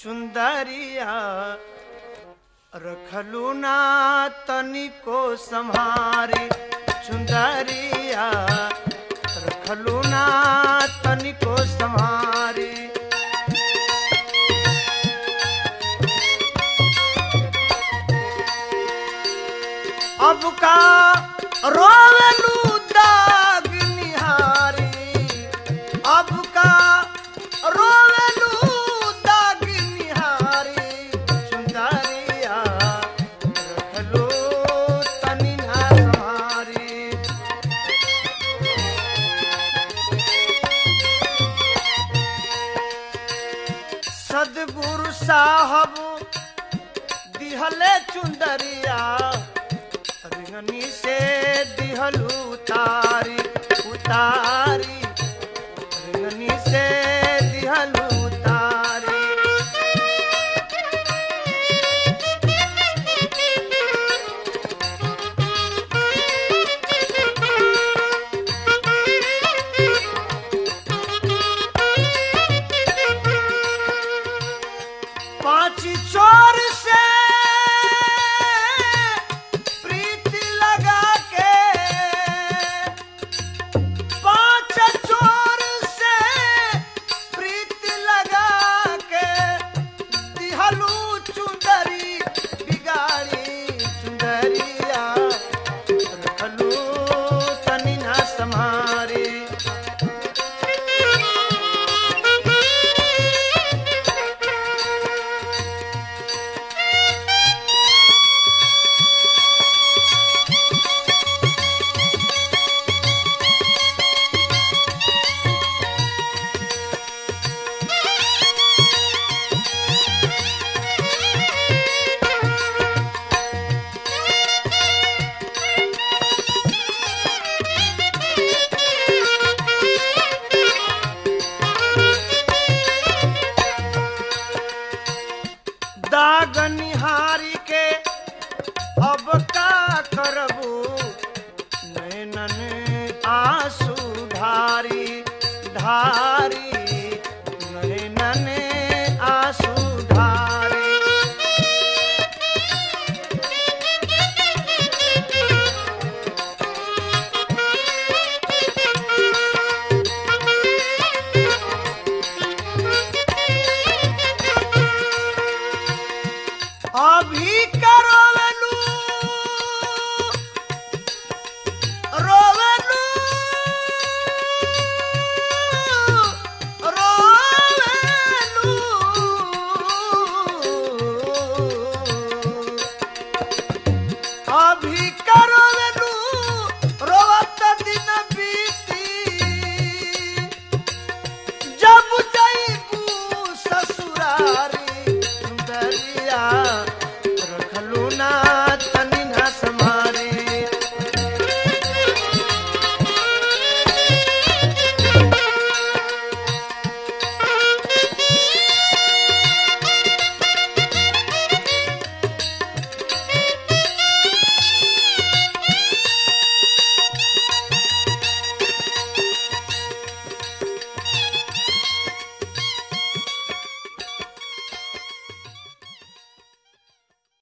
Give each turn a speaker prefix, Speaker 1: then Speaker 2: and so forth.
Speaker 1: चुंदरिया रखलू ना तनिको संहारी चुंदरिया रखलू ना तनिको संहारी अब का रोवलू दाग निहारी अब का रोवलू दाग निहारी चुंदरिया रखलो तनी ना संहारी सदगुरु साहब दिहले चुंदरिया रिंगनी से दिहलू उतारी उतारी रिंगनी से दिहलू उतारी पांच चोर से प्रीति लगा के पांच चोर से प्रीति लगा के दिहलू चुंदरी बिगाड़ी चुंदरिया रखलू तनी ना समारी दाग निहारी के अब का करबू नैनन आंसू धारी धारी नैनन आंसू धारी अभी